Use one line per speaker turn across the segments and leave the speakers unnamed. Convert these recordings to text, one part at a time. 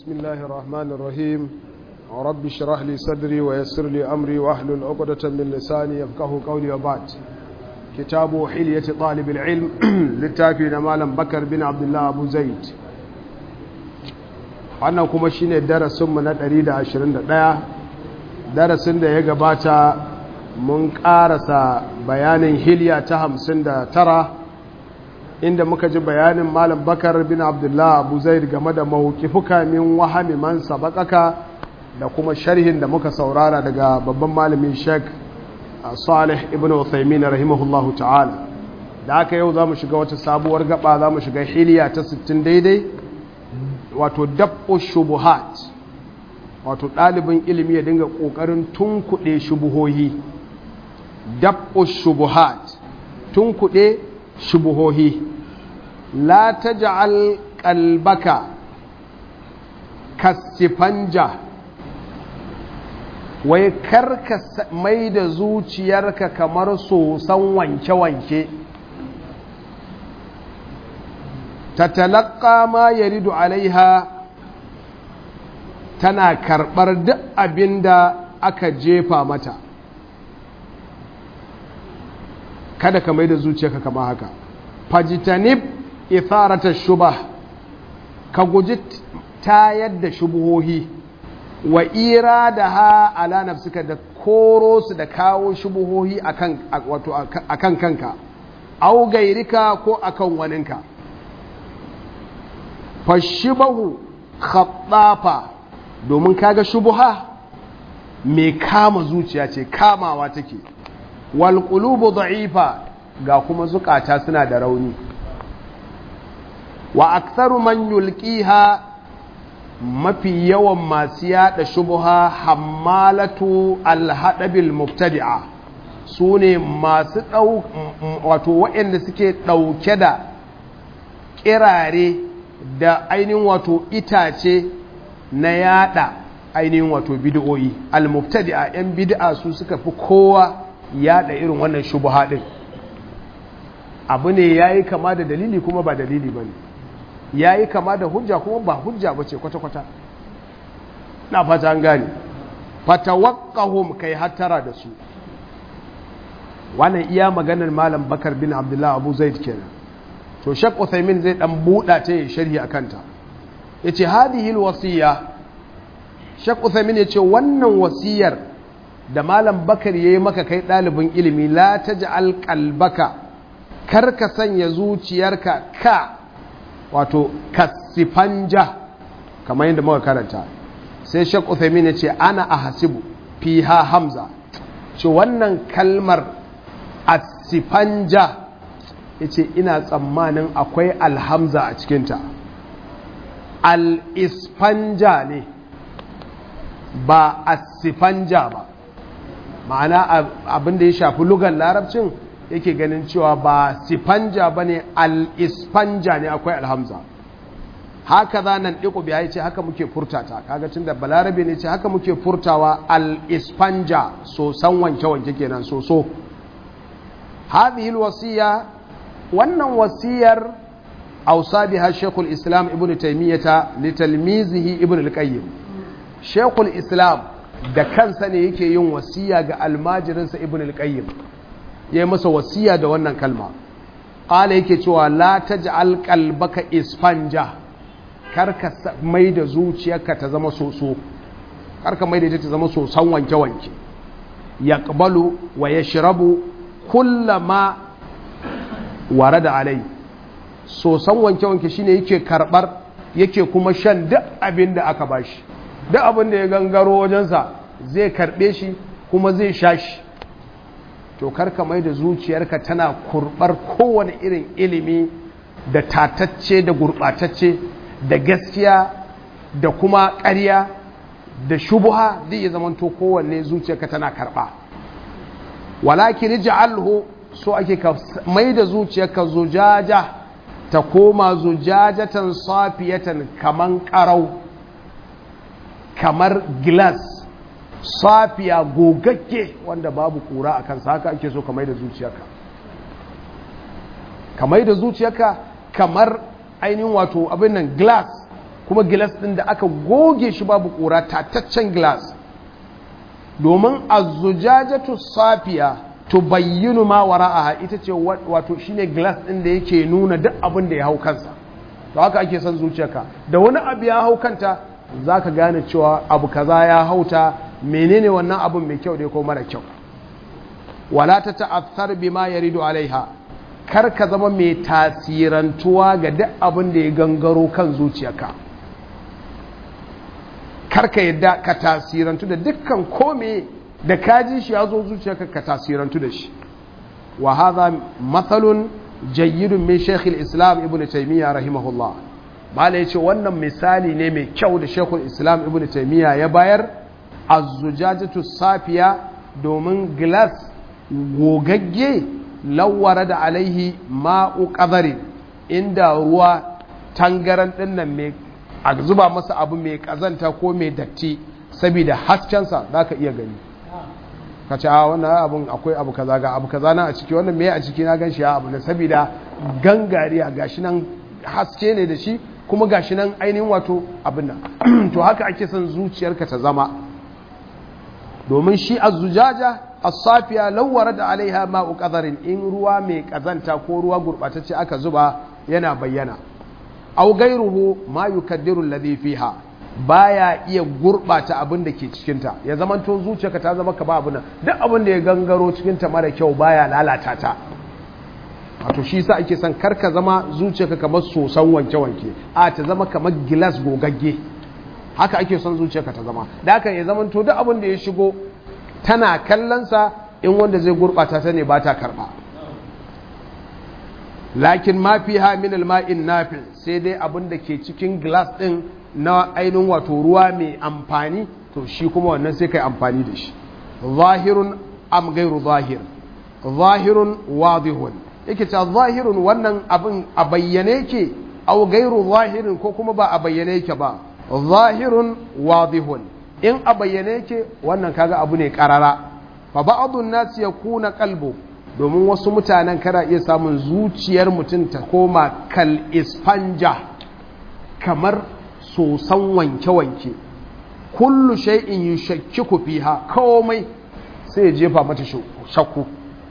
بسم الله الرحمن الرحيم رب اشرح لي صدري ويسر لي أمري واحلل عقدة من لساني يفقه قولي وبعد كتاب حلية طالب العلم للتافي مالا بكر بن عبد الله أبو زيد wannan kuma shine darasinmu na 121 darasin da ya gabata mun karasa bayanin hilya ta 59 inda muka ji bayanin malam bakar bin abdullah abu zaid game da mawukifuka min wahami man sabakaka da kuma sharhin da muka saurara daga babban malamin sheik salih ibn uthaymin rahimahullahu ta'ala da aka yau za mu shiga wata sabuwar gaba za mu shiga hiliya ta 60 daidai wato dab'u shubuhat wato ɗalibin ilimi ya dinga ƙoƙarin tunkuɗe shubuhohi dab'u shubuhat tunkuɗe shubuhohi la taj'al qalbaka kasifanja wai karka mai da zuciyarka kamar sosan wanke-wanke tatalaka ma yaridu alaiha tana karɓar duk abin da aka jefa mata kada ka mai da zuciyarka kama haka fajitanib itharata shubah ka guji tayar da shubuhohi wa ira da ha ala nafsika da koro su da kawo shubuhohi akan wato akan kanka au gairika ko akan waninka fashibahu khattafa domin kaga shubuha mai kama zuciya ce kamawa take wal qulubu da'ifa ga kuma zukata suna da rauni wa aktharu man yulqiha mafi yawan masu yada shubuha hammalatu alhadabil mubtadi'a su ne masu ɗau wato waɗanda suke ɗauke da ƙirare da ainihin wato itace na yada ainihin wato bid'o'i al-mubtadi'a yan bid'a su suka fi kowa yada irin wannan shubuha din abu ne yayi kama da dalili kuma ba dalili bane yayi kama da hujja kuma ba hujja bace kwata kwata na fata an gane fatawaqqahum kai hattara da su wannan iya maganar malam bakar bin abdullahi abu zaid kenan to shek Uthaymin zai dan buɗa ta yi sharhi a kanta ya ce hadihil wasiya shek Uthaymin ya ce wannan wasiyar da malam bakar ya yi maka kai ɗalibin ilimi la ta ji alƙalbaka kar ka sanya zuciyarka ka wato kasifanja kamar yadda muka karanta sai shek Uthaymin ya ce ana a hasibu fiha hamza ce wannan kalmar asifanja ya ce ina tsammanin akwai alhamza a cikinta al-ispanja ne ba asifanja ba ma'ana abinda ya shafi lugar larabcin yake ganin cewa ba sifanja ba ne al-ispanja ne akwai alhamza haka za nan ɗiko biya ce haka muke furtata kaga tun da balarabe ne ce haka muke furtawa al-ispanja sosan wanke-wanke kenan soso hadhihi al-wasiya wannan wasiyar ausa biha shekul islam ibn taimiyyata litalmizihi ibn al-qayyim shekul islam da kansa ne yake yin wasiya ga almajirinsa ibn al-qayyim ya yi masa wasiya da wannan kalma ƙala yake cewa la taj'al qalbaka isfanja karka mai da zuciyarka ta zama soso karka mai da ita ta zama sosan wanke-wanke yaqbalu wa yashrabu kullama ware da alai sosan wanke-wanke shine yake karbar yake kuma shan duk abin da aka bashi duk abin da ya gangaro wajensa zai karbe shi kuma zai sha shi to karka mai da zuciyarka tana kurbar kowane irin ilimi da tatacce da gurbatacce da gaskiya da kuma ƙarya da shubuha zai iya zamanto kowanne zuciyarka tana karba walakin ja'alhu so ake ka mai da zuciyarka zujaja ta koma zujajatan safiyatan kaman karau kamar glass safiya gogagge wanda babu kura a kansa haka ake so ka mai da zuciyarka ka mai da zuciyarka kamar ainihin wato abin nan glass kuma gilas ɗin da aka goge shi babu ƙura tataccen gilas domin azujajatu safiya to bayyinu ma wara'aha ita ce wato shine gilas ɗin da yake nuna duk abin da ya hau kansa to haka ake son zuciyarka da wani abu ya hau kanta za ka gane cewa abu kaza ya hauta menene wannan abin mai kyau da ko mara kyau wala ta ta'athar bima yaridu alaiha kar ka zama mai tasirantuwa ga duk abin da ya gangaro kan zuciyarka kar ka yadda ka tasirantu da dukkan kome da kaji shi ya zo zuciyarka ka tasirantu da shi wa hadha mathalun jayyidun min shaykh islam ibnu taymiya rahimahullah mala yace wannan misali ne mai kyau da shaykh islam ibnu taymiya ya bayar az-zujajatu safiya domin glass gogagge lawara da alaihi ma'u qadarin inda ruwa tangaran dinnan mai a zuba masa abu mai kazanta ko mai datti saboda haskensa zaka iya gani ka ce a wannan abun akwai abu kaza ga abu kaza na a ciki wannan me a ciki na gan shi abu ne saboda gangariya gashi nan haske ne da shi kuma gashi nan ainihin wato abin nan to haka ake son zuciyarka ta zama domin shi azzujaja as-safiya lawwara da alaiha ma'u qadarin in ruwa mai kazanta ko ruwa gurbatacce aka zuba yana bayyana aw gairuhu ma yukaddiru alladhi fiha baya iya gurbata abin da ke cikinta ya zamanto zuciyarka ta zama ka ba abin nan duk abin da ya gangaro cikinta mara kyau baya lalata ta wato shi sa ake son karka zama zuciyarka kamar sosan wanke-wanke a ta zama kamar gilas gogagge haka ake son zuciyarka ta zama da haka ya zamanto duk abin da ya shigo tana kallonsa in wanda zai gurbata ta ne ba ta karba lakin ma fiha min al-ma'in nafi sai dai abin da ke cikin glass din na ainihin wato ruwa mai amfani to shi kuma wannan sai kai amfani da shi zahirun am gairu zahir zahirun wadihun yake ta zahirun wannan abin a bayyane yake au gairu zahirin ko kuma ba a bayyane yake ba zahirun wadihun in a bayyane yake wannan kaga abu ne karara fa ba'dun nas yakuna qalbu domin wasu mutanen kana iya samun zuciyar mutum ta koma kal ispanja kamar sosan wanke-wanke kullu shay'in yushakkiku fiha komai sai ya jefa mata shakku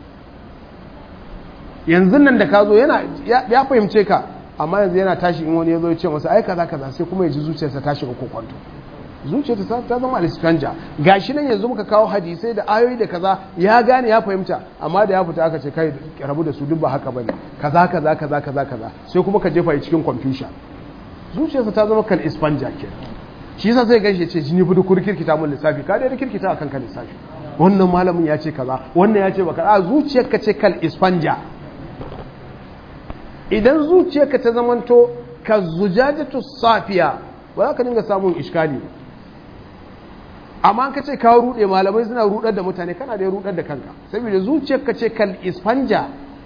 yanzu nan da ka zo yana ya fahimce ka amma yanzu yana tashi in wani ya zo ya ce masa ai kaza kaza sai kuma ya ji zuciyarsa ta shiga kokonto zuciyarsa ta zama alispanja gashi nan yanzu muka kawo hadisai da ayoyi da kaza ya gane ya fahimta amma da ya fita aka ce kai rabu da su duk ba haka bane kaza kaza kaza kaza kaza sai kuma ka jefa cikin confusion zuciyarsa ta zama kal ispanja ke shi yasa sai gashi ce jini budu kurkirkita mun lissafi ka dai kirkita akan kan lissafi wannan malamin ya ce kaza wannan ya ce baka a zuciyarka ce kal ispanja idan zuciyarka ta zamanto ka zujajatu safiya ba za ka dinga samun iskali amma ka ce ka rude malamai suna rudar da mutane kana da rudar da kanka saboda zuciyarka ce kal ispanja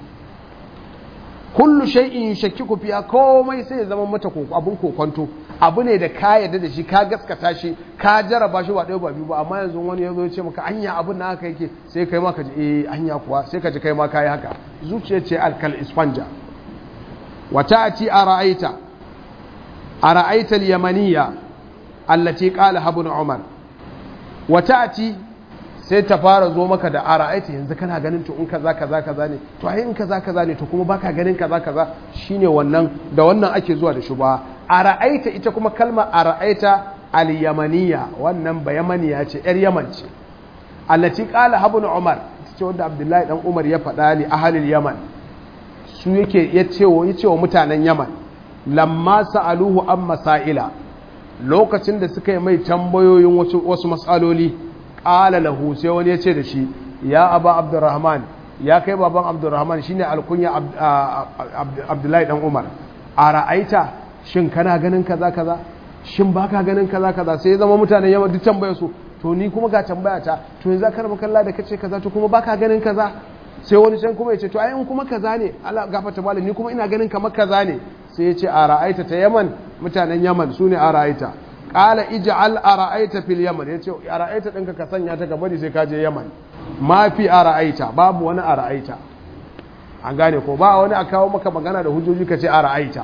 kullu shay'in yushakkiku fiha komai sai ya zama mata abun kokonto abu ne da ka yarda da shi ka gaskata shi ka jaraba shi ba ɗaya ba biyu ba amma yanzu wani ya zo ya ce maka anya abun na haka yake sai kai ma ka ji eh anya kuwa sai ka ji kai ma kai haka zuciya ce alkal ispanja wa ta'ati ara'aita ara'aita al-yamaniyya allati qala ibn umar wa ta'ati sai ta fara zo maka da ara'aita yanzu kana ganin to in kaza kaza kaza ne to ai in kaza kaza ne to kuma baka ganin kaza kaza shine wannan da wannan ake zuwa da shubha ara'aita ita kuma kalma ara'aita al-yamaniya wannan ba yamaniya ce yar yaman ce allati qala ibn umar ce wanda abdullahi dan umar ya faɗa li ahlil yaman su yake ya ce wa yace wa mutanen yaman lamma sa'aluhu an masaila lokacin da suka yi mai tambayoyin wasu wasu mas'aloli qala lahu sai wani ya ce da shi ya aba abdurrahman ya kai baban abdurrahman shine alkunya abdullahi dan umar a ra'aita shin kana ganin kaza kaza shin baka ganin kaza kaza sai ya zama mutanen yawan duk tambayar su to ni kuma ga tambaya ta to yanzu ka raba kalla da kace kaza to kuma baka ganin kaza sai wani can kuma ya ce to ai in kuma kaza ne Allah gafarta malam ni kuma ina ganin kamar kaza ne sai ya ce a ra'aita ta yaman mutanen yaman su ne a ra'aita qala ij'al ara'aita fil yaman yace ara'aita dinka ka sanya ta gaba sai ka je yaman ma fi ara'aita babu wani ara'aita an gane ko ba wani a kawo maka magana da hujjoji ka ce ara'aita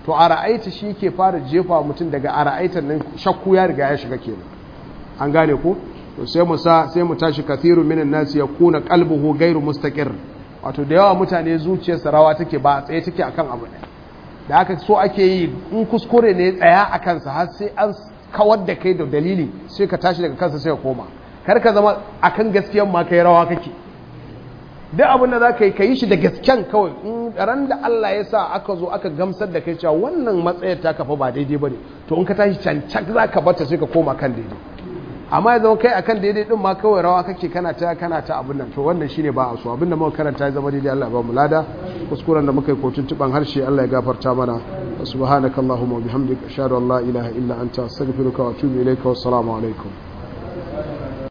to a ra'aita shi ke fara jefa mutum daga a ra'aitan nan shakku ya riga ya shiga kenan an gane ko to sai mu sa sai mu tashi kathiru minan nasi yakuna qalbuhu ghairu mustaqir wato da yawa mutane zuciyarsa rawa take ba tsaye take akan abu ɗaya da haka so ake yi in kuskure ne tsaya a kansa har sai an kawar da kai da dalili sai ka tashi daga kansa sai ka koma kar ka zama akan gaskiyan ma kai rawa kake duk abin da za ka yi ka yi shi da gasken kawai in ran da Allah ya sa aka zo aka gamsar da kai cewa wannan matsayar ta kafa ba daidai ba ne to in ka tashi cancak za ka bata sai ka koma kan daidai amma ya zama kai akan daidai din ma kawai rawa kake kana ta kana ta abin nan to wannan shine ba a so abin da muka karanta ya zama daidai Allah ya ba mu lada kuskuren da muka yi kotun tuban harshe Allah ya gafarta mana subhanakallahumma wa bihamdika ashhadu an la ilaha illa anta astaghfiruka wa atubu ilayka wa assalamu alaikum